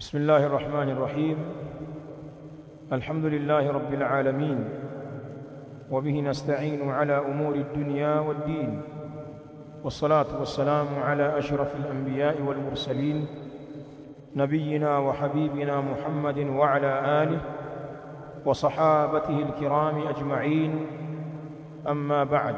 بسم الله الرحمن الرحيم الحمد لله رب العالمين وبه نستعين على أمور الدنيا والدين والصلاة والسلام على أشرف الأنبياء والمرسلين نبينا وحبيبنا محمد وعلى آله وصحابته الكرام أجمعين أما بعد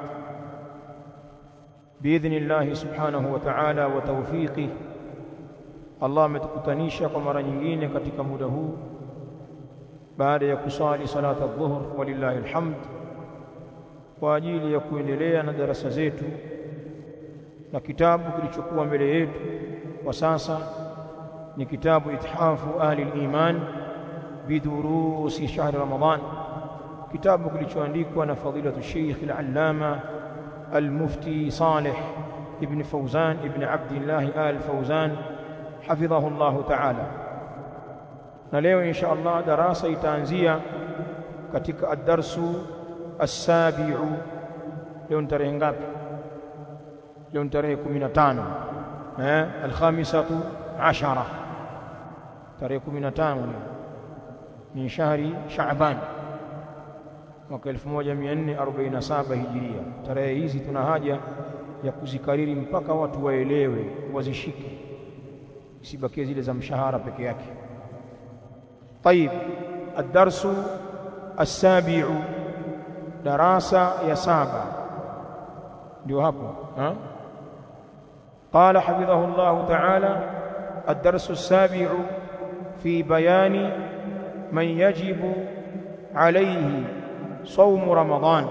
بإذن الله سبحانه وتعالى وتوفيقه Allah ametukutanisha kwa mara nyingine katika muda huu baada ya kusali salata adh-dhuhr walillahi alhamd kwa ajili ya kuendelea na darasa zetu na kitabu kilichokuwa mbele yetu kwa sasa ni kitabu ithafu ahli al-iman bidurusi shahr ramadan kitabu kilichoandikwa na fadilatu Sheikh al-Allama al-Mufti Saleh ibn Fawzan ibn Abdullah al-Fawzan hafidhahu Allah ta'ala na leo insha Allah darasa itaanzia katika ad-darsu as-sabi'u leo ni tarehe ngapi leo ni tarehe 15 eh al-khamisatu 10 tarehe 15 min shahri Sha'ban mwaka 1447 hijiria tarehe hizi tuna haja ya kuzikariri mpaka watu waelewe wazishike isibakie zile za mshahara peke yake طيب الدرس السابع دراسة يا سابع ndio hapo ha قال حفظه الله تعالى الدرس السابع في بيان من يجب عليه صوم رمضان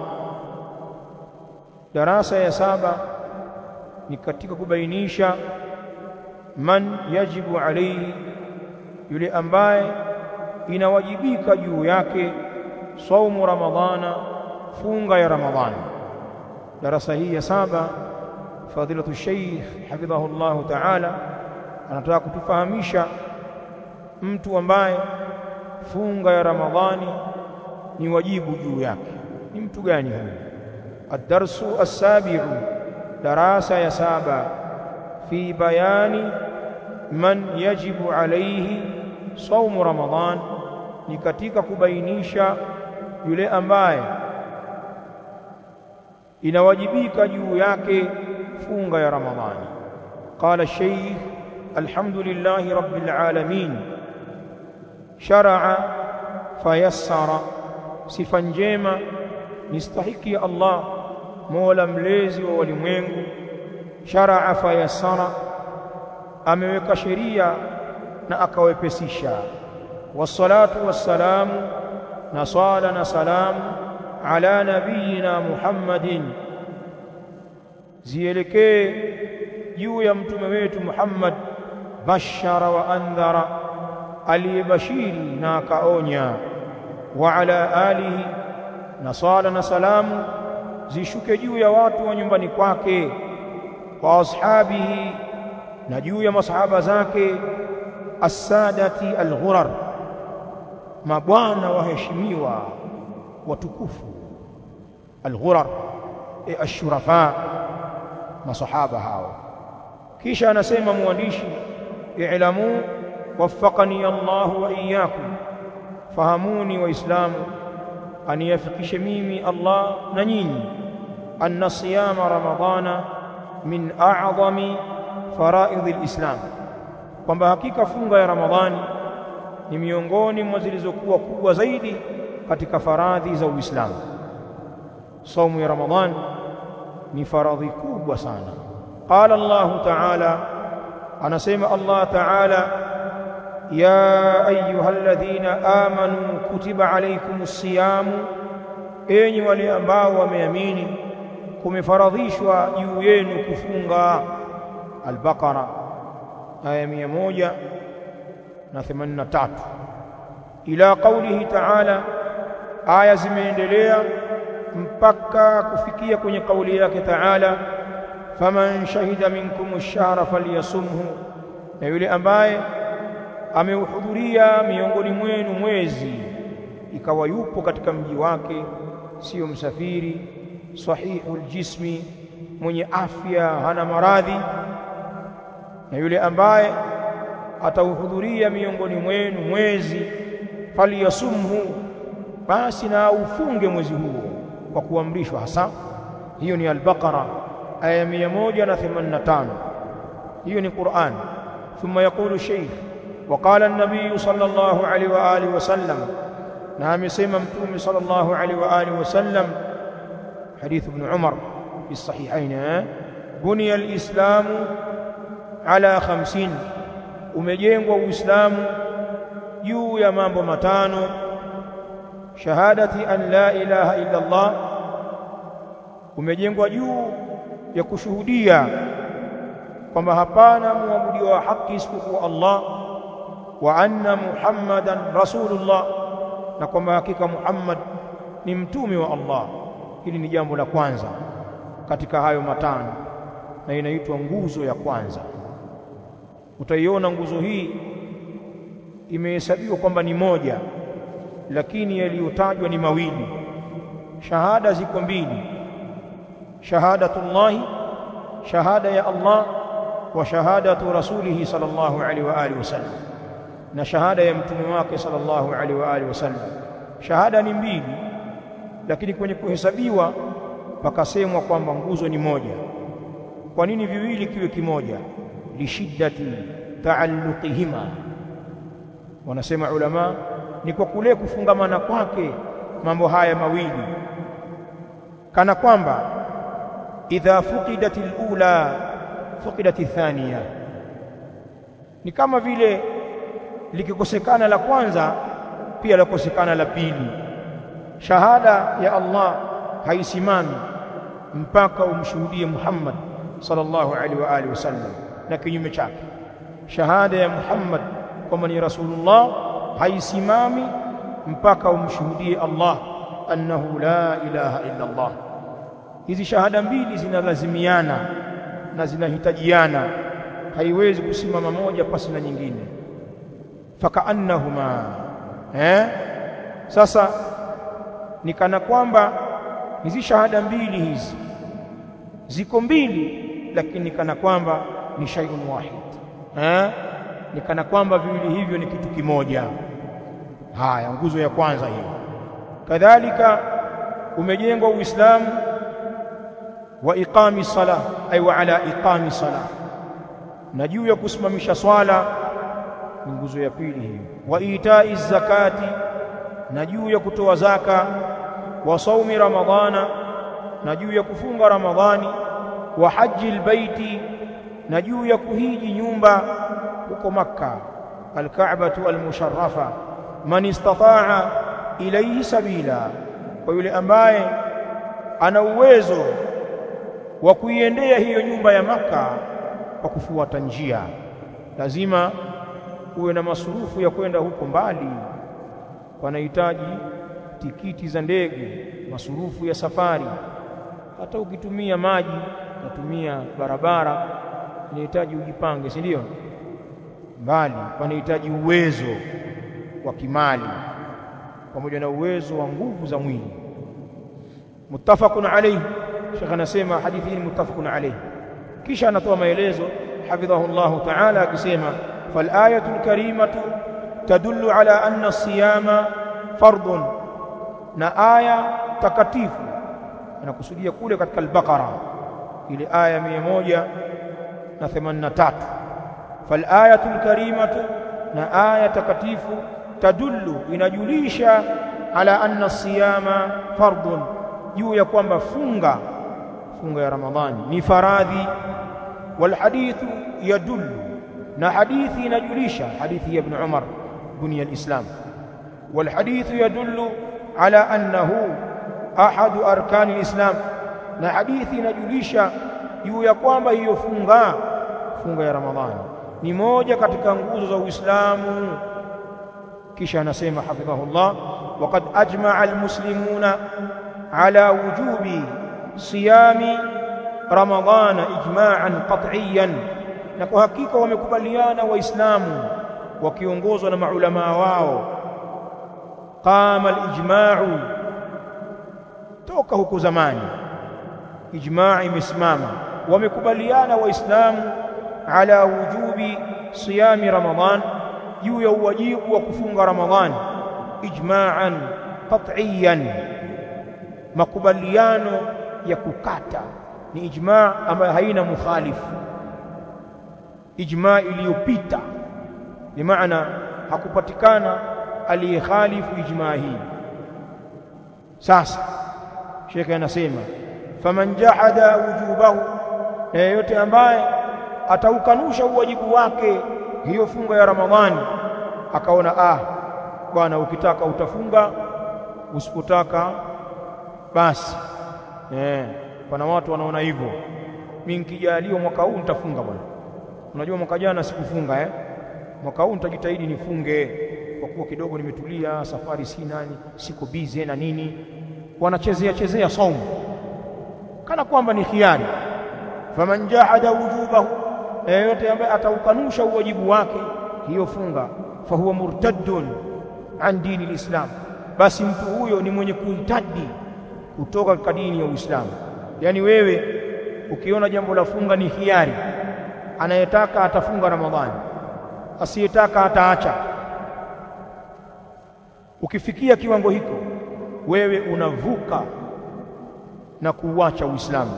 دراسة يا سابع ni katika kubainisha man yajibu alayhi yule ambaye inawajibika juu yake saumu ramadhana funga ya ramadhani darasa hii ya saba fadilatu sheikh hafidhahu Allah ta'ala anataka kutufahamisha mtu ambaye funga ya ramadhani ni wajibu juu yake ni mtu gani huyo ad-darsu as-sabi'u darasa ya saba في بيان من يجب عليه صوم رمضان ni katika kubainisha yule ambaye inawajibika juu yake funga ya ramadhani qala shaykh alhamdulillahi rabbil alamin shar'a fayassara sifa njema nistahiki ya Allah mola mlezi wa walimwengu sharaa fayassara ameweka sheria na akawepesisha wassalatu wassalamu na swala na salamu ala nabiyina Muhammadin zielekee juu ya mtume wetu Muhammad bashara wa andhara aliyebashiri na akaonya wa ala alihi na swala na salamu zishuke juu ya watu wa nyumbani kwake wa ashabihi na juu ya masahaba zake as-sadati al-ghurar mabwana waheshimiwa watukufu al-ghurar e ashurafa masahaba hao kisha anasema mwandishi i'lamu waffaqani Allah wa iyyakum fahamuni waislamu aniyafikishe mimi Allah na nyinyi anna siyama ramadhana min a'zami faraidhi alislam kwamba hakika funga ya ramadhani ni miongoni mwa zilizokuwa kubwa zaidi katika faradhi za uislamu saumu ya ramadhani ni faradhi kubwa sana qala allah ta'ala anasema allah ta'ala ya ayyuhalladhina amanu kutiba alaykumus siyamu enyi wale ambao wameamini kumefaradhishwa juu yenu kufunga al-Baqara aya 183 ila qawlihi ta'ala aya zimeendelea mpaka kufikia kwenye kauli yake ta'ala faman shahida minkum ash-shahra falyasumhu na yule ambaye ameuhudhuria miongoni mwenu mwezi ikawa yupo katika mji wake sio msafiri sahihul jismi mwenye afya hana maradhi na yule ambaye atauhudhuria miongoni mwenu mwezi falyasumhu basi na ufunge mwezi huo kwa kuamrishwa hasa hiyo ni al-Baqara aya 185 hiyo ni Qur'an thumma yaqulu shaykh وقال النبي صلى الله عليه واله وسلم نعم يسمى متوم صلى الله عليه واله وسلم حديث ابن عمر في الصحيحين بني الاسلام على خمسين umejengwa uislamu juu ya mambo matano shahadati an la ilaha illa Allah umejengwa juu ya kushuhudia kwamba hapana muabudiwa wa haki isipokuwa Allah wa anna Muhammadan rasulullah na kwamba hakika Muhammad ni mtume wa Allah hili ni jambo la kwanza katika hayo matano na inaitwa nguzo ya kwanza utaiona nguzo hii imehesabiwa kwamba ni moja lakini yaliyotajwa ni mawili shahada ziko mbili shahadatullahi shahada ya Allah wa shahadatu rasulihi sallallahu alaihi wa alihi wasallam na shahada ya mtume wake sallallahu alaihi wa alihi wasallam shahada ni mbili lakini kwenye kuhesabiwa pakasemwa kwamba nguzo ni moja kwa nini viwili kiwe kimoja lishiddati taalluqihima wanasema ulama ni kwa kule kufungamana kwake mambo haya mawili kana kwamba idha fuqidat alula fuqidat athaniya ni kama vile likikosekana la kwanza pia lakosekana la pili shahada ya Allah haisimami mpaka umshuhudie Muhammad sallallahu alaihi wa alihi wasallam na kinyume chake shahada ya Muhammad kwamba ni rasulullah haisimami mpaka umshuhudie Allah annahu la ilaha illa Allah hizi shahada mbili zinalazimiana na zinahitajiana haiwezi kusimama moja pasi na nyingine fakaannahuma eh sasa ni kana kwamba hizi shahada mbili hizi ziko mbili lakini kana kwamba ni shay'un wahid eh ni kana kwamba viwili hivyo ni kitu kimoja haya nguzo ya kwanza hiyo kadhalika umejengwa uislamu wa iqami salah ay wa ala iqami salah na juu ya kusimamisha swala ni nguzo ya pili hiyo wa itai zakati na juu ya kutoa zaka wa saumi ramadhana na juu ya kufunga ramadhani wa haji albaiti na juu ya kuhiji nyumba huko makka alka'batu almusharrafa man istata'a ilayhi sabila kwa yule ambaye ana uwezo wa kuiendea hiyo nyumba ya maka kwa kufuata njia lazima uwe na masurufu ya kwenda huko mbali panahitaji tikiti za ndege masurufu ya safari hata ukitumia maji unatumia barabara inahitaji ujipange si ndio mbali panahitaji uwezo wa kimali pamoja na uwezo wa nguvu za mwili muttafaqun alayhi shekh anasema hadithi hii muttafaqun alayhi kisha anatoa maelezo hafidhahu Allah ta'ala akisema fal ayatu karimatu tadullu ala anna siyama fardun na aya takatifu anakusudia kule katika al-Baqara ile aya 183 fal ayatu karimatu na aya takatifu tadullu inajulisha ala anna siyama fardun juu ya kwamba funga funga ya ramadhani ni faradhi wal hadithu yadullu na hadithi inajulisha hadithi ya ibn umar bunya alislam wal hadithu yadullu ala annahu ahadu arkani alislam na hadithi inajulisha juu ya kwamba hiyo funga funga ya ramadhani ni moja katika nguzo za uislamu kisha anasema hafidhahullah waqad ajma'a almuslimuna ala wujubi siyami ramadhana ijma'an qat'iyan na kwa hakika wamekubaliana waislamu wakiongozwa na maulama wao qama alijma'u toka huko zamani ijma' imesimama wamekubaliana waislamu ala wujubi siyami ramadhan juu ya uwajibu wa kufunga ramadhan ijma'an qat'iyan makubaliano ya kukata ni ijma' ambayo haina mukhalifu ijma' iliyopita ni maana hakupatikana aliyekhalifu ijma' hii sasa shekhe anasema faman jahada wujubahu na yeyote ambaye ataukanusha uwajibu wake hiyo funga ya ramadhani akaona ah bwana ukitaka utafunga usipotaka basi eh pana watu wanaona hivyo mimi nikijaliwa mwaka huu nitafunga bwana unajua mwaka jana sikufunga eh mwaka huu nitajitahidi nifunge kwa kuwa kidogo nimetulia safari si nani siko busy na nini wanachezea chezea saumu kana kwamba ni khiari faman jahada wujubahu yeyote ambaye ataukanusha uwajibu wake hiyo funga fahuwa murtaddun an dini lislam basi mtu huyo ni mwenye kuitadi kutoka katika dini ya Uislamu yani wewe ukiona jambo la funga ni hiari anayetaka atafunga Ramadhani asiyetaka ataacha ukifikia kiwango hiko wewe unavuka na kuuacha Uislamu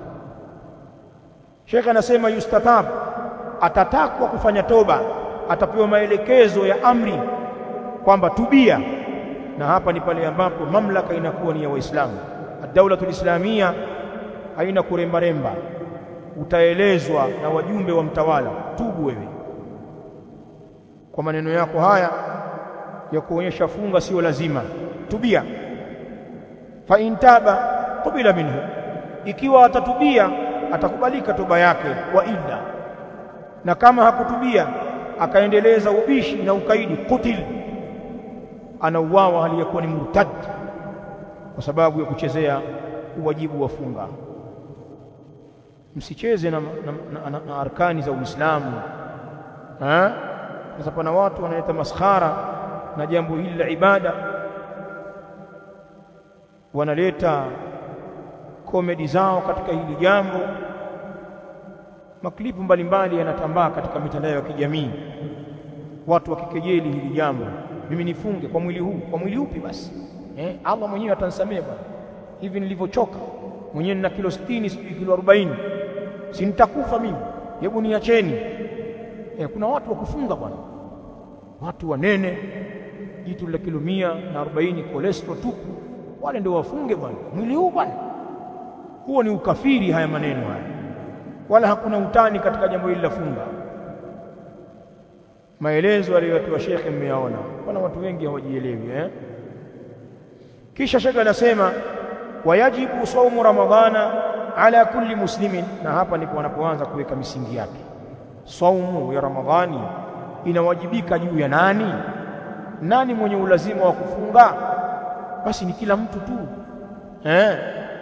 Sheikh anasema yustatab atatakwa kufanya toba atapewa maelekezo ya amri kwamba tubia na hapa ni pale ambapo mamlaka inakuwa ni ya Waislamu ad-daulatul islamia haina kurembaremba utaelezwa na wajumbe wa mtawala tubu wewe kwa maneno yako haya ya kuonyesha funga sio lazima tubia fa intaba qubila minhu ikiwa atatubia atakubalika toba yake wa illa na kama hakutubia akaendeleza ubishi na ukaidi kutil anauawa hali ya kuwa ni murtad kwa sababu ya kuchezea uwajibu wa funga msicheze na, na, na, na, na arkani za Uislamu eh sasa pana watu wanaleta maskhara na jambo hili la ibada wanaleta komedi zao katika hili jambo maklipu mbalimbali yanatambaa katika mitandao ya kijamii watu wakikejeli hili jambo mimi nifunge kwa mwili huu kwa mwili upi basi eh Allah mwenyewe atanisamehe bwana hivi nilivyochoka mwenyewe nina kilo 60 sijui kilo 40 si nitakufa mimi hebu niacheni eh kuna watu wa kufunga bwana watu wanene jitu la kilo mia na 40 cholesterol tupu wale ndio wafunge bwana mwili huu bwana huo ni ukafiri haya maneno haya wala hakuna utani katika jambo hili la funga maelezo aliyotoa shekhe mmeyaona kuna watu wengi hawajielewi eh kisha shekhe anasema wayajibu saumu ramadhana ala kulli muslimin na hapa ndipo wanapoanza kuweka misingi yake saumu ya ramadhani inawajibika juu ya nani nani mwenye ulazima wa kufunga basi ni kila mtu tu eh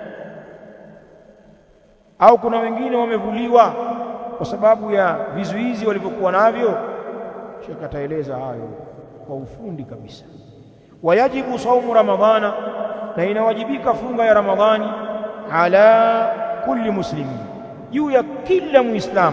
au kuna wengine wamevuliwa kwa sababu ya vizuizi walivyokuwa navyo Sheikh ataeleza hayo kwa ufundi kabisa wayajibu saumu ramadhana na inawajibika funga ya ramadhani ala kulli muslimi juu ya kila muislamu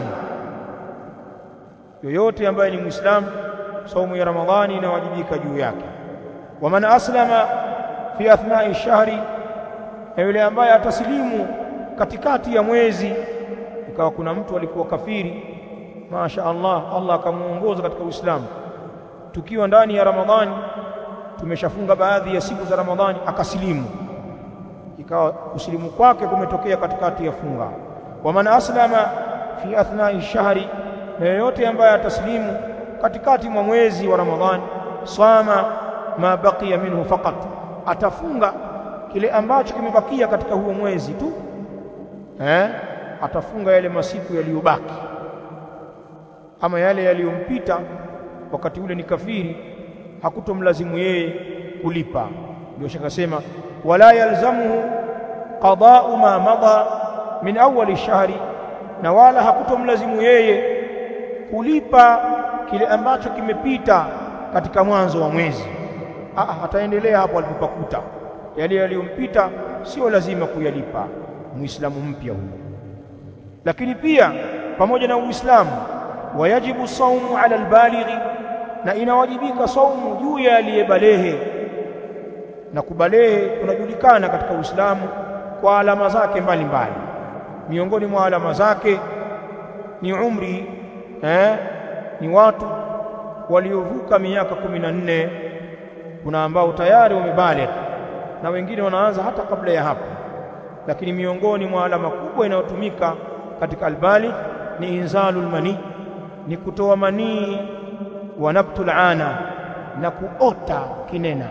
yoyote ambaye ni muislamu saumu ya ramadhani inawajibika juu yake waman aslama fi athnai shahri na yule ambaye atasilimu katikati ya mwezi ikawa kuna mtu alikuwa kafiri Masha Allah Allah akamuongoza katika Uislamu tukiwa ndani ya Ramadhani tumeshafunga baadhi ya siku za Ramadhani akasilimu ikawa kusilimu kwake kumetokea katikati ya funga wa man aslama fi athnai shahri na yoyote ambaye ataslimu katikati mwa mwezi wa Ramadhani sama ma baqiya minhu faqat atafunga kile ambacho kimebakia katika huo mwezi tu eh atafunga yale masiku yaliyobaki ama yale yaliyompita wakati ule ni kafiri hakutomlazimu yeye kulipa ndio shaka sema wala yalzamuhu qada'u ma madha min awwal shahri na wala hakutomlazimu yeye kulipa kile ambacho kimepita katika mwanzo wa mwezi ah ataendelea hapo alipopakuta yale yaliyompita sio lazima kuyalipa muislamu mpya huyo lakini pia pamoja na uislamu wayajibu saumu ala albalighi na inawajibika saumu juu ya aliyebalehe na kubalehe kunajulikana katika Uislamu kwa alama zake mbalimbali miongoni mwa alama zake ni umri eh, ni watu waliovuka miaka kumi na nne kuna ambao tayari wamebaligh na wengine wanaanza hata kabla ya hapo lakini miongoni mwa alama kubwa inayotumika katika albaligh ni inzalul mani ni kutoa manii wa nabtul ana na kuota kinena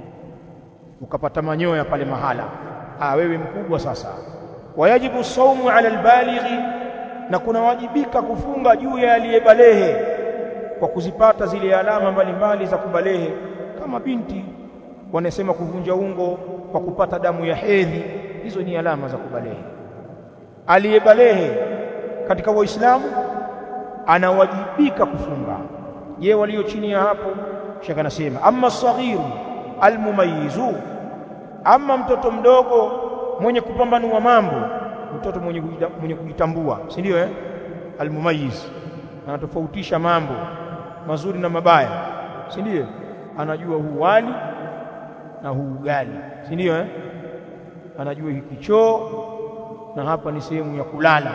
ukapata manyoya pale mahala ah wewe mkubwa sasa wayajibu saumu ala albalighi na kunawajibika kufunga juu ya aliyebalehe kwa kuzipata zile alama mbalimbali za kubalehe kama binti wanasema kuvunja ungo kwa kupata damu ya hedhi hizo ni alama za kubalehe aliyebalehe katika waislamu anawajibika kufunga je walio chini ya hapo shaka nasema amma saghiru almumayizu ama mtoto mdogo mwenye kupambanua mambo mtoto mwenye mwenye kujitambua si ndio eh almumayiz anatofautisha mambo mazuri na mabaya si ndio anajua huu wali na huu ugali si ndio eh anajua hiki choo na hapa ni sehemu ya kulala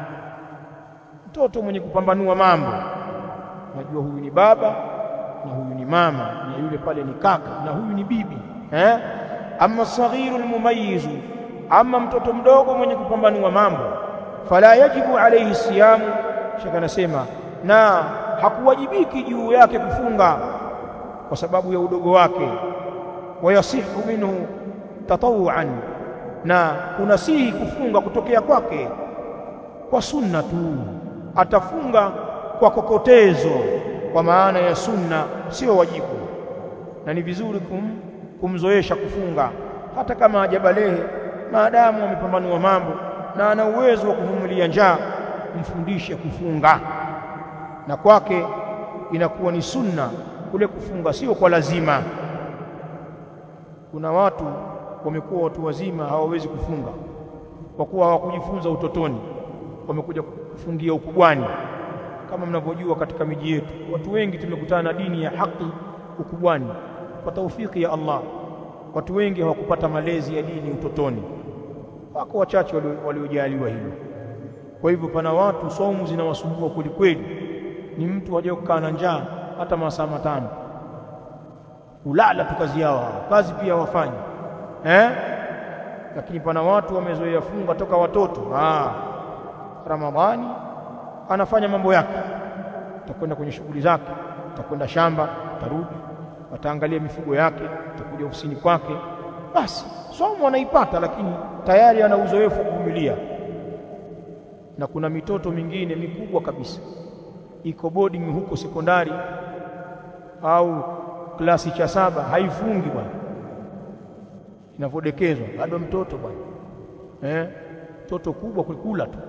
mtoto mwenye kupambanua mambo najua huyu ni baba na huyu ni mama na yule pale ni kaka na huyu ni bibi eh amma saghiru almumayyiz amma mtoto mdogo mwenye kupambanua mambo fala yajibu alayhi siyamu shaka nasema na hakuwajibiki juu yake kufunga kwa sababu ya udogo wake wayasihu minhu tatawuan na kunasihi kufunga kutokea kwake kwa sunna tu atafunga kwa kokotezo kwa maana ya sunna sio wajibu na ni vizuri kum, kumzoesha kufunga hata kama hajabalehe maadamu amepambanua mambo na ana uwezo wa kuvumilia njaa mfundishe kufunga na kwake inakuwa ni sunna kule kufunga sio kwa lazima kuna watu wamekuwa watu wazima hawawezi kufunga kwa kuwa hawakujifunza utotoni wamekuja kufungia ukubwani kama mnavyojua katika miji yetu watu wengi tumekutana na dini ya haki ukubwani kwa taufiki ya Allah watu wengi hawakupata malezi ya dini utotoni wako wachache waliojaliwa hilo kwa hivyo pana watu somu zinawasumbua kweli kweli ni mtu haja kukaa na njaa hata masaa matano ulala tu kazi yao kazi pia wafanyi eh lakini pana watu wamezoea funga toka watoto ah ramadhani anafanya mambo yake atakwenda kwenye shughuli zake atakwenda shamba atarudi ataangalia mifugo yake atakuja ofisini kwake basi somo anaipata lakini tayari ana uzoefu wa kuvumilia na kuna mitoto mingine mikubwa kabisa iko boarding huko sekondari au klasi cha saba haifungi bwana inavodekezwa bado mtoto bwana eh mtoto kubwa kukula tu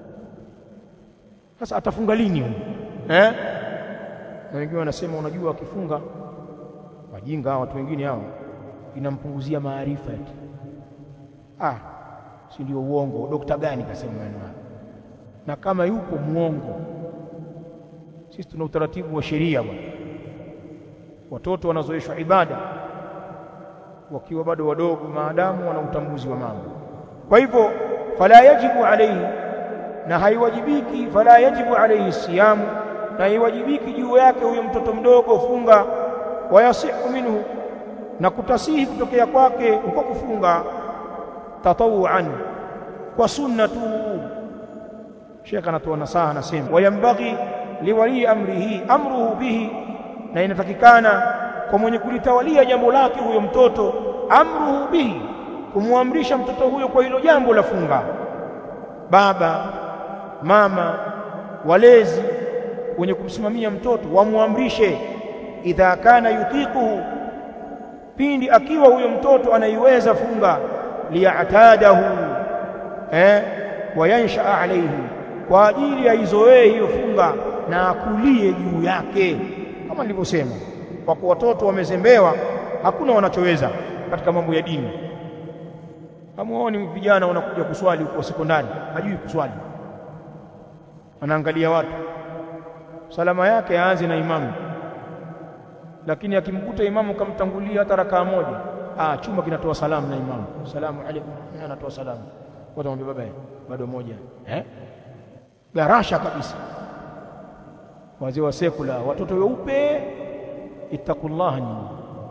sasa atafunga lini huyo eh na wengine wanasema unajua akifunga wajinga watu wengine hao inampunguzia maarifa eti ah si ndio uongo dokta gani kasema maneno na kama yupo muongo sisi tuna utaratibu wa sheria bwana watoto wanazoeshwa ibada wakiwa bado wadogo maadamu wana utambuzi wa mambo kwa hivyo fala yajibu alayhi na haiwajibiki fala yajibu alayhi siyamu na haiwajibiki juu yake huyo mtoto mdogo funga wayasihu minhu na kutasihi kutokea kwake huko kufunga tatawuan kwa sunna tu Sheikh anatoa nasaha anasema wayambaghi liwali amrihi amruhu bihi na inatakikana kwa mwenye kulitawalia jambo lake huyo mtoto amruhu bihi kumwamrisha mtoto huyo kwa hilo jambo la funga baba mama walezi wenye kumsimamia mtoto wamwamrishe idha kana yutiquhu pindi akiwa huyo mtoto anaiweza funga liyatadahu eh wayansha alayhi kwa ajili aizoee hiyo funga na akulie juu yake kama nilivyosema kwa kuwa watoto wamezembewa hakuna wanachoweza katika mambo ya dini hamuoni vijana wanakuja kuswali huko sekondari hajui kuswali anaangalia watu salama yake aanze na imamu lakini akimkuta imamu kamtangulia hata rakaa moja ah chuma kinatoa salamu na imamu salamu alaykum anatoa salamu watu wamwambia baba bado moja eh garasha kabisa wazee wa sekula watoto weupe ittaqullaha nyinyi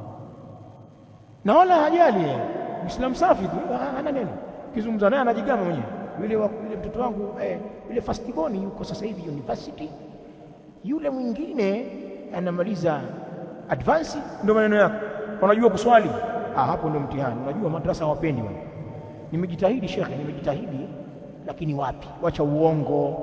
na wala hajali Muislamu safi tu hana neno kizungumza naye anajigamba mwenyewe yule wa yule mtoto wangu eh, yule firstborn yuko sasa hivi university yule mwingine anamaliza advance ndio maneno yako unajua kuswali ah hapo ndio mtihani unajua madrasa hawapendi wale nimejitahidi shekhe nimejitahidi lakini wapi wacha uongo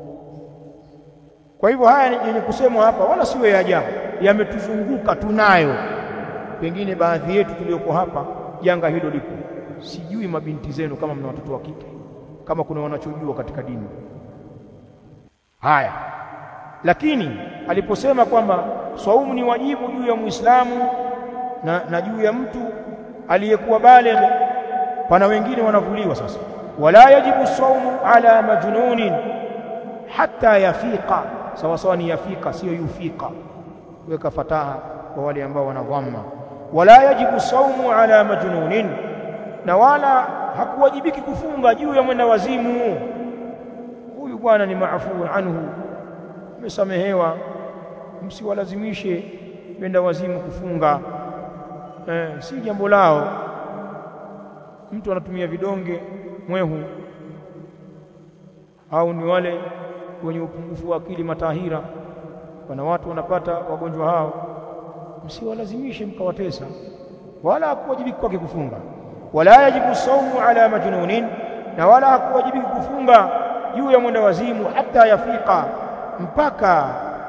kwa hivyo haya yenye kusemwa hapa wala siyo ya ajabu yametuzunguka tunayo pengine baadhi yetu tulioko hapa janga hilo lipo sijui mabinti zenu kama mna watoto wa kike kama kuna wanachojua katika dini haya lakini aliposema kwamba swaumu ni wajibu juu ya Muislamu na, na juu ya mtu aliyekuwa baligh pana wengine wanavuliwa sasa wala yajibu swaumu ala majnunin hatta yafiqa sawa sawa ni yafiqa sio yufiqa weka fataha kwa wale ambao wanadhamma wala yajibu saumu ala majnunin na wala hakuwajibiki kufunga juu ya mwenda wazimu huyu bwana ni maafu anhu amesamehewa msiwalazimishe mwenda wazimu kufunga eh, si jambo lao mtu anatumia vidonge mwehu au ni wale wenye upungufu wa akili matahira wana watu wanapata wagonjwa hao msiwalazimishe mkawatesa wala hakuwajibiki kwake kufunga wala yajibu saumu ala majnunin na wala hakuwajibiki kufunga juu ya mwenda wazimu hata yafika mpaka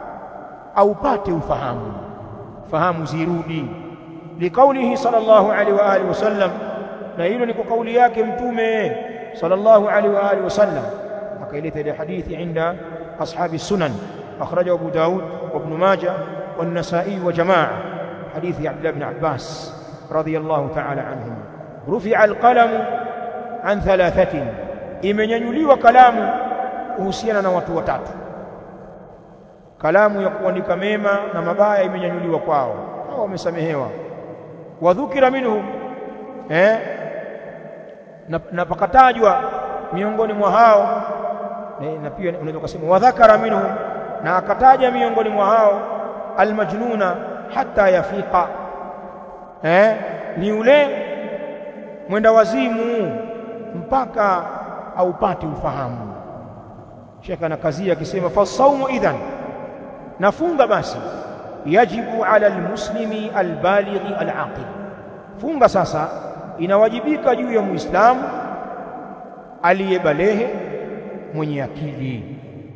aupate ufahamu fahamu zirudi liqaulihi sallallahu alaihi wa alihi wasallam na hilo ni kwa kauli yake mtume sallallahu alaihi wa alihi wasallam akaileta ile hadithi inda ashabi sunan akhrajahu abu daud wa ibn majah والنسائي وجماعة حديث عبد الله بن عباس رضي الله تعالى عنهما رفع القلم عن ثلاثة imenyanyuliwa kalamu kuhusiana na watu watatu kalamu ya kuandika mema na mabaya imenyanyuliwa kwao hao wamesamehewa wadhukira minhum eh na, na pakatajwa miongoni mwa hao na pia unaweza kusema wadhakara minhum na akataja miongoni mwa hao almajnuna hatta yafiqa eh ni yule mwenda wazimu mpaka aupate ufahamu Sheikh anakazia akisema fasaumu idhan nafunga basi yajibu ala almuslimi albalighi alaqil funga sasa inawajibika juu ya muislamu aliyebalehe mwenye akili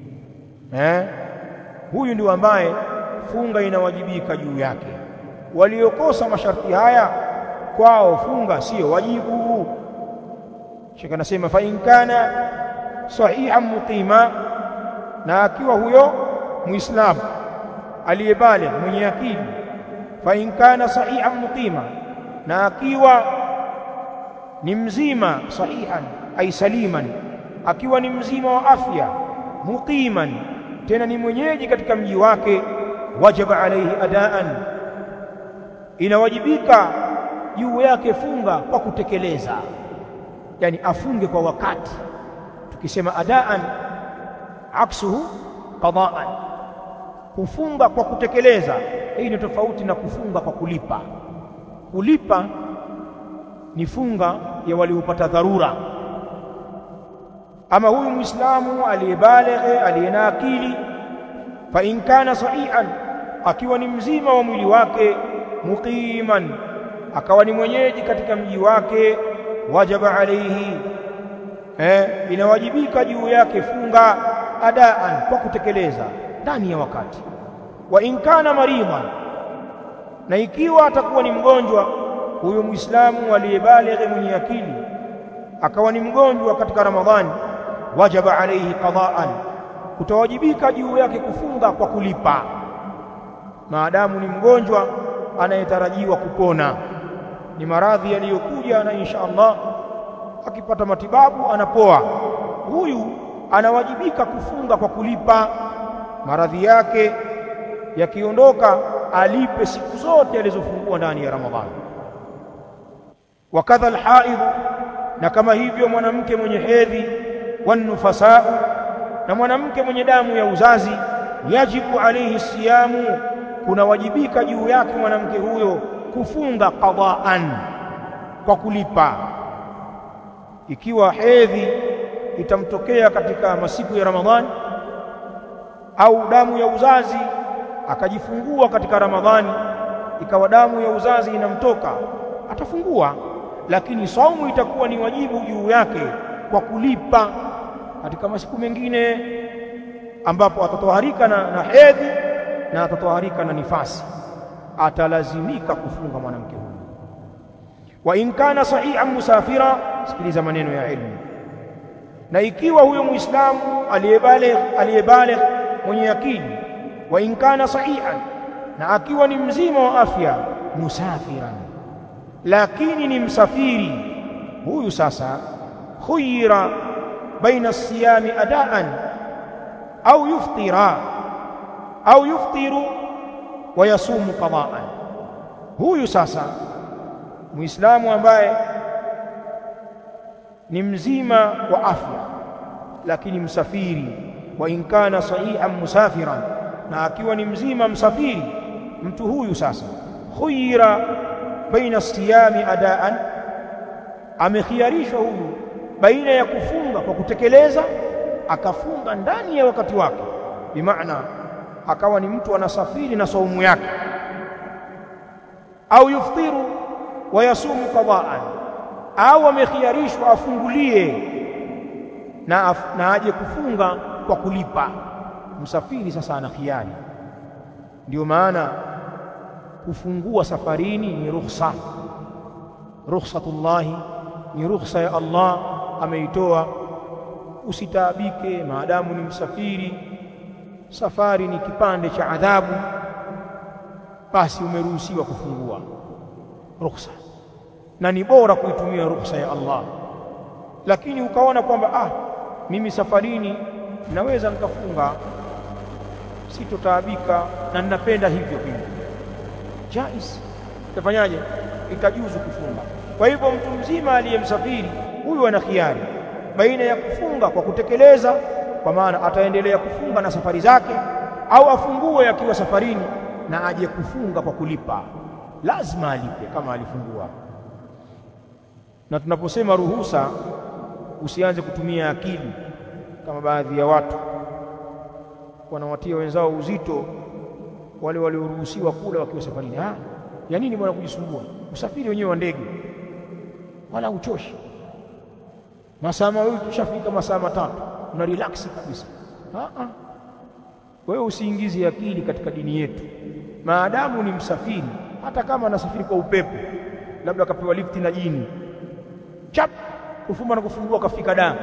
eh huyu ndio ambaye funga inawajibika juu yake waliokosa masharti haya kwao funga sio wajibu Sheikh anasema fa in kana sahihan muqima na akiwa huyo muislamu aliyebale mwenye akili fa in kana sahihan muqima na akiwa ni mzima sahihan ay saliman akiwa ni mzima wa afya muqiman tena ni mwenyeji katika mji wake wajaba alayhi adaan inawajibika juu yake funga kwa kutekeleza yani afunge kwa wakati tukisema adaan aksuhu qadaan kufunga kwa kutekeleza hii ni tofauti na kufunga kwa kulipa kulipa ni funga ya waliopata dharura ama huyu muislamu aliyebalighe aliyena akili fa in kana sahihan akiwa ni mzima wa mwili wake muqiman akawa ni mwenyeji katika mji wake wajaba alayhi eh inawajibika juu yake funga adaan kwa kutekeleza ndani ya wakati wa in kana maridhan na ikiwa atakuwa ni mgonjwa huyo muislamu aliyebalighe mwenye akili akawa ni mgonjwa katika ramadhani wajaba alayhi qada'an kutawajibika juu yake kufunga kwa kulipa maadamu ni mgonjwa anayetarajiwa kupona ni maradhi yaliyokuja na insha Allah akipata matibabu anapoa huyu anawajibika kufunga kwa kulipa maradhi yake yakiondoka alipe siku zote alizofungua ndani ya Ramadhani wakadha alhaidh na kama hivyo mwanamke mwenye hedhi wanufasau na mwanamke mwenye damu ya uzazi yajibu alayhi siyamu kunawajibika juu yake mwanamke huyo kufunga qadaan kwa kulipa ikiwa hedhi itamtokea katika masiku ya Ramadhani au damu ya uzazi akajifungua katika Ramadhani ikawa damu ya uzazi inamtoka atafungua lakini saumu itakuwa ni wajibu juu yake kwa kulipa katika masiku mengine ambapo atatoharika na, na hedhi na atatoharika na nifasi atalazimika kufunga mwanamke huyu wa in kana sahihan musafira sikiliza maneno ya ilmu na ikiwa huyo muislamu aliyebaligh aliyebaligh mwenye akili wa in kana sahihan na akiwa ni mzima wa afya musafiran lakini ni msafiri huyu sasa khuyira baina siyami adaan au yuftira au yuftiru wa yasumu qadaan huyu sasa muislamu ambaye ni mzima wa afya lakini msafiri wa in kana sahihan musafiran na akiwa ni mzima msafiri mtu huyu sasa khuyira baina siyami adaan amekhiarishwa huyu baina ya kufunga kwa kutekeleza akafunga ndani ya wakati wake bimaana akawa ni mtu anasafiri na saumu yake au yuftiru wa yasumu qadaan au amekhiarishwa afungulie na, af, na aje kufunga kwa kulipa msafiri sasa ana khiari ndio maana kufungua safarini ni rukhsa rukhsatullahi ni rukhsa ya Allah ameitoa usitaabike maadamu ni msafiri safari ni kipande cha adhabu basi umeruhusiwa kufungua rukhsa na ni bora kuitumia rukhsa ya Allah lakini ukaona kwamba ah mimi safarini naweza nikafunga sitotaabika na ninapenda hivyo pia jais utafanyaje itajuzu kufunga kwa hivyo mtu mzima aliyemsafiri huyu ana khiari baina ya kufunga kwa kutekeleza kwa maana ataendelea kufunga na safari zake au afungue akiwa safarini na aje kufunga kwa kulipa lazima alipe kama alifungua na tunaposema ruhusa usianze kutumia akili kama baadhi ya watu wanawatia wenzao uzito wale walioruhusiwa kula wakiwa safarini ah ya nini bwana kujisumbua usafiri wenyewe wa ndege wala uchoshi masaa mawili tushafika masaa matatu una relax kabisa ah ah wewe usiingize akili katika dini yetu maadamu ni msafiri hata kama anasafiri kwa upepo labda akapewa lifti na jini chap kufumba na kufungua kafika da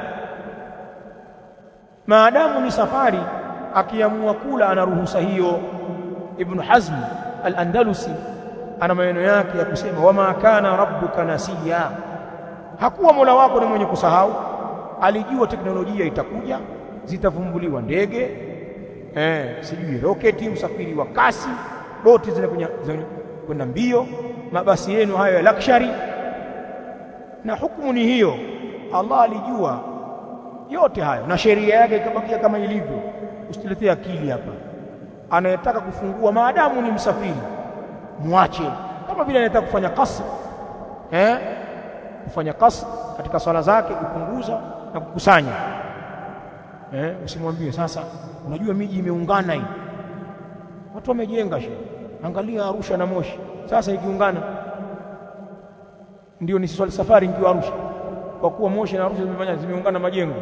maadamu ni safari akiamua kula ana ruhusa hiyo ibn hazm al-andalusi ana maneno yake ya kusema wama kana rabbuka nasiya hakuwa mola wako ni mwenye kusahau alijua teknolojia itakuja zitavumbuliwa ndege eh sijui roketi usafiri wa kasi boti zinakunya kwenda mbio mabasi yenu hayo ya luxury na hukumu ni hiyo Allah alijua yote hayo na sheria yake ikabakia kama ilivyo usituletee akili hapa anayetaka kufungua maadamu ni msafiri mwache kama vile anataka kufanya kasr eh kufanya kasr katika swala zake kupunguza na kukusanya eh usimwambie sasa unajua miji imeungana hii watu wamejenga shi angalia Arusha na Moshi sasa ikiungana ndio ni swali safari nikiwa Arusha kwa kuwa Moshi na Arusha zimefanya zimeungana majengo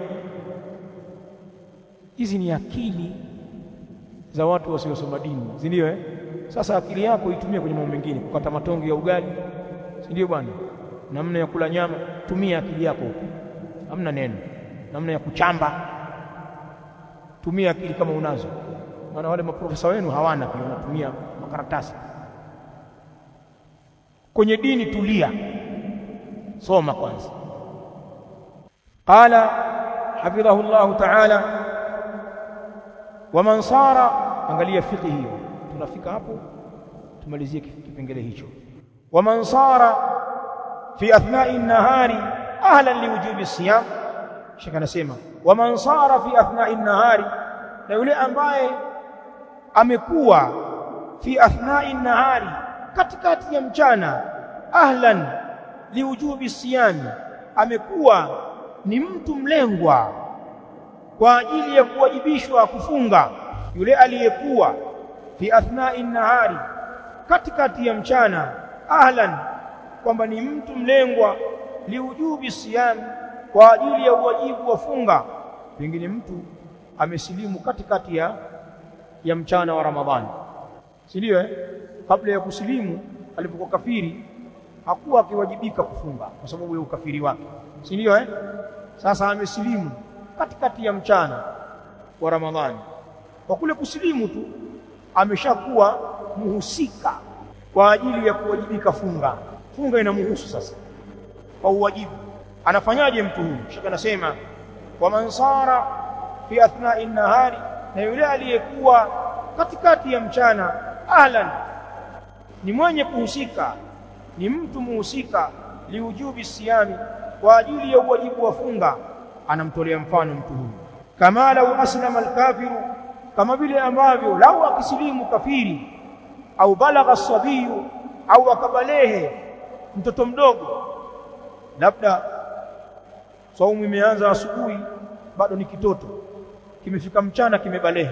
hizi ni akili za watu wasiosoma dini si ndio eh sasa akili yako itumie kwenye mambo mengine kukata matongo ya ugali si ndio bwana namna ya kula nyama tumia akili yako hamna neno namna ya kuchamba tumia akili kama unazo maana wale maprofesa wenu hawana pia wanatumia makaratasi kwenye dini tulia soma kwanza qala hafidhahu Allah ta'ala waman sara angalia fiqh hiyo tunafika hapo tumalizie kipengele hicho waman sara fi athna'i an-nahari ahlan liwujubi siyam shaka anasema waman sara fi athna'i an-nahari na yule ambaye amekuwa fi athna'i an-nahari katikati ya mchana ahlan liwujubi siyam amekuwa ni mtu mlengwa kwa ajili ya kuwajibishwa kufunga yule aliyekuwa fi athna'i nahari katikati ya mchana ahlan kwamba ni mtu mlengwa liujubi siyam kwa ajili ya uwajibu wa funga pengine mtu amesilimu katikati ya ya mchana wa Ramadhani si ndio eh kabla ya kusilimu alipokuwa kafiri hakuwa akiwajibika kufunga kwa sababu ya ukafiri wake si ndio eh sasa amesilimu katikati ya mchana wa Ramadhani kwa kule kusilimu tu ameshakuwa muhusika kwa ajili ya kuwajibika funga funga inamhusu sasa kwa uwajibu anafanyaje mtu huyu shaka anasema wa mansara fi athna'i nahari na yule aliyekuwa katikati ya mchana ahlan ni mwenye kuhusika ni mtu muhusika liujubi siyami kwa ajili ya uwajibu wa funga anamtolea mfano mtu huyu kama lau aslama alkafiru kama vile ambavyo lau akisilimu kafiri au balagha sabiyu au akabalehe mtoto mdogo labda saumu imeanza asubuhi bado ni kitoto kimefika mchana kimebalehe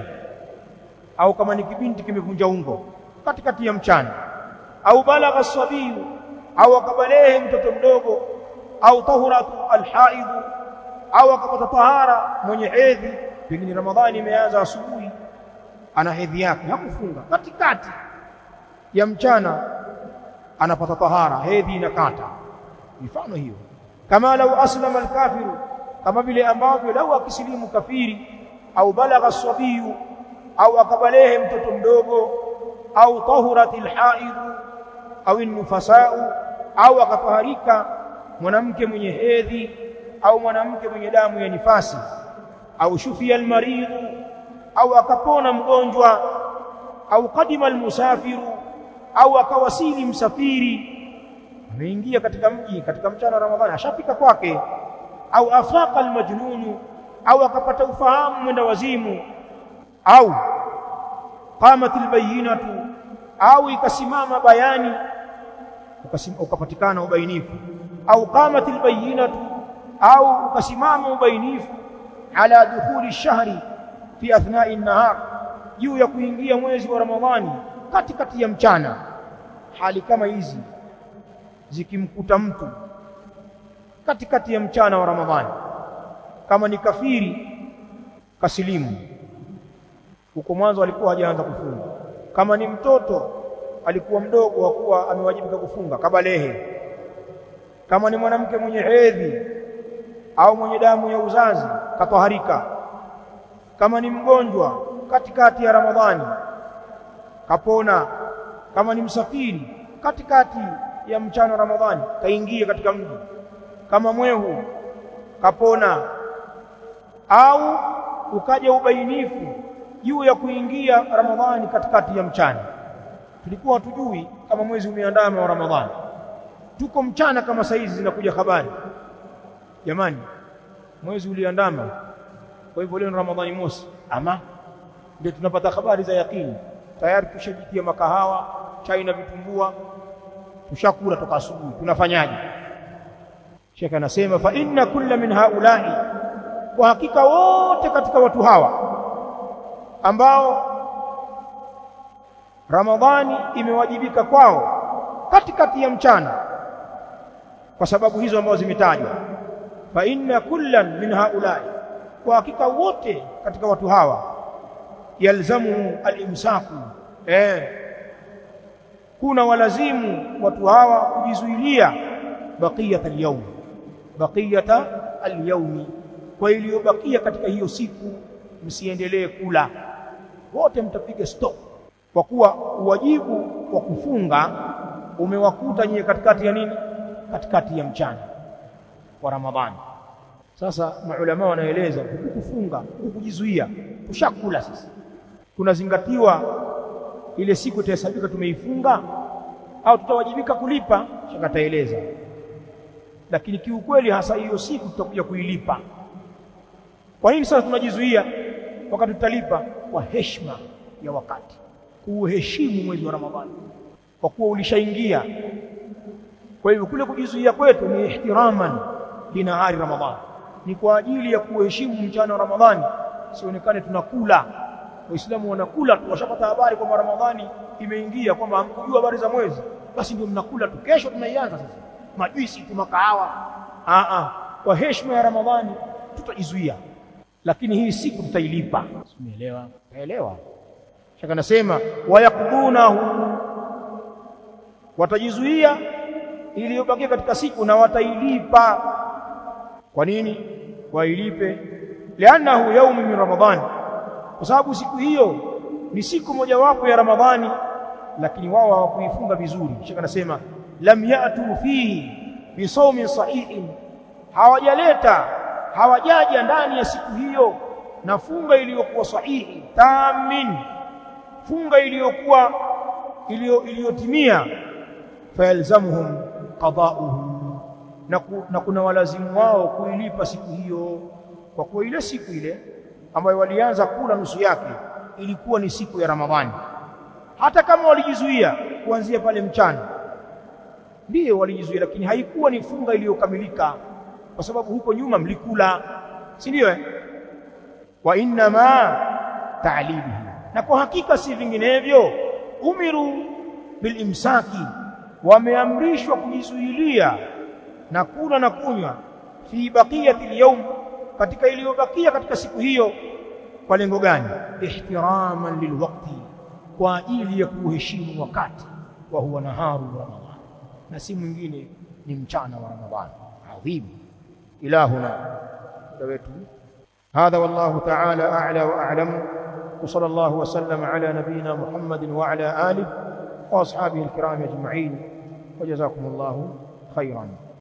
au kama ni kibinti kimevunja ungo katikati ya mchana au balagha sabiyu au akabalehe mtoto mdogo au tahuratu alhaidhu au akapata tahara mwenye hedhi pengine ramadhani imeanza asubuhi ana hedhi yake hakufunga katikati ya mchana anapata tahara hedhi inakata mifano hiyo kama lau aslama alkafiru kama vile ambavyo lau akisilimu kafiri au balagha sabiyu au akabalehe mtoto mdogo au tahuratil haidhu au nufasau au akataharika mwanamke mwenye hedhi au mwanamke mwenye damu ya nifasi au shufia almaridhu au akapona mgonjwa au kadima almusafiru au akawasili msafiri ameingia katika mji katika mchana wa Ramadhani ashafika kwake au afaqa almajnunu au akapata ufahamu mwenda wazimu au qamat albayinatu au ikasimama bayani ukapatikana ubainifu au qamat albayinatu au ukasimama ubainifu ala dukhuli shahri fi athna'i an-nahar juu ya kuingia mwezi wa Ramadhani katikati ya mchana hali kama hizi zikimkuta mtu katikati ya mchana wa Ramadhani kama ni kafiri kasilimu huko mwanzo alikuwa hajaanza kufunga kama ni mtoto alikuwa mdogo hakuwa amewajibika kufunga kabalehe kama ni mwanamke mwenye hedhi au mwenye damu ya uzazi katoharika kama ni mgonjwa katikati ya Ramadhani kapona kama ni msafiri katikati ya mchana wa Ramadhani kaingia katika mji kama mwehu kapona au ukaja ubainifu juu ya kuingia Ramadhani katikati ya mchana tulikuwa hatujui kama mwezi umeandama wa Ramadhani tuko mchana kama saizi zinakuja habari jamani mwezi uliandama kwa hivyo leo ni Ramadhani mosi ama ndio tunapata habari za yakini tayari tushajitia makahawa chai na vitumbua tushakula toka asubuhi tunafanyaje Sheikh anasema fa inna kulla min haula'i kwa hakika wote katika watu hawa ambao Ramadhani imewajibika kwao katikati ya mchana kwa sababu hizo ambazo zimetajwa fa inna kullan min haula'i kwa hakika wote katika watu hawa yalzamu al-imsaku eh kuna walazimu watu hawa kujizuilia baqiyata al-yawm baqiyata al-yawm kwa iliyobakia katika hiyo siku msiendelee kula wote mtapiga stop kwa kuwa uwajibu wa kufunga umewakuta nyie katikati ya nini katikati ya mchana wa Ramadhani sasa maulama wanaeleza kufunga kujizuia tushakula sasa kunazingatiwa ile siku itahesabika tumeifunga au tutawajibika kulipa shaka taeleza lakini kiukweli hasa hiyo siku tutakuja kuilipa kwa nini sasa tunajizuia wakati tutalipa kwa heshima ya wakati kuheshimu mwezi wa Ramadhani kwa kuwa ulishaingia kwa hivyo kule kujizuia kwetu ni ihtiraman linahari Ramadhani ni kwa ajili ya kuheshimu mchana wa Ramadhani sionekane tunakula waislamu wanakula tu washapata habari kwamba Ramadhani imeingia kwamba hamkujua habari za mwezi basi ndio mnakula tu kesho tunaianza sasa majuisi tu makahawa a a kwa heshima ya Ramadhani tutajizuia lakini hii siku tutailipa umeelewa naelewa shaka nasema wayakdunahu watajizuia iliyobakia katika siku na watailipa kwa nini wailipe lianahu yaumu min ramadhani kwa sababu siku hiyo ni siku mojawapo ya ramadhani lakini wao hawakuifunga vizuri shaka nasema lam yatu fihi bisawmin sahihin hawajaleta hawajaja ndani ya siku hiyo na funga iliyokuwa sahihi tamin funga iliyokuwa iliyotimia fayalzamuhum qada'uhu na, ku, na kuna walazimu wao kuilipa siku hiyo kwa kuwa ile siku ile ambayo walianza kula nusu yake ilikuwa ni siku ya Ramadhani hata kama walijizuia kuanzia pale mchana ndiyo walijizuia lakini haikuwa ni funga iliyokamilika kwa sababu huko nyuma mlikula si ndio eh wa inna ma ta'libihi na kwa hakika si vinginevyo umiru bilimsaki wameamrishwa kujizuilia na kula na kunywa fi baqiyati al katika iliyobakia katika siku hiyo kwa lengo gani ihtiraman lilwaqti kwa ajili ya kuheshimu wakati wa huwa naharu ramadhan na si mwingine ni mchana wa ramadhan adhim ilahuna wetu هذا والله تعالى أعلى وأعلم وصلى الله وسلم على نبينا محمد وعلى آله وأصحابه الكرام أجمعين وجزاكم الله خيرا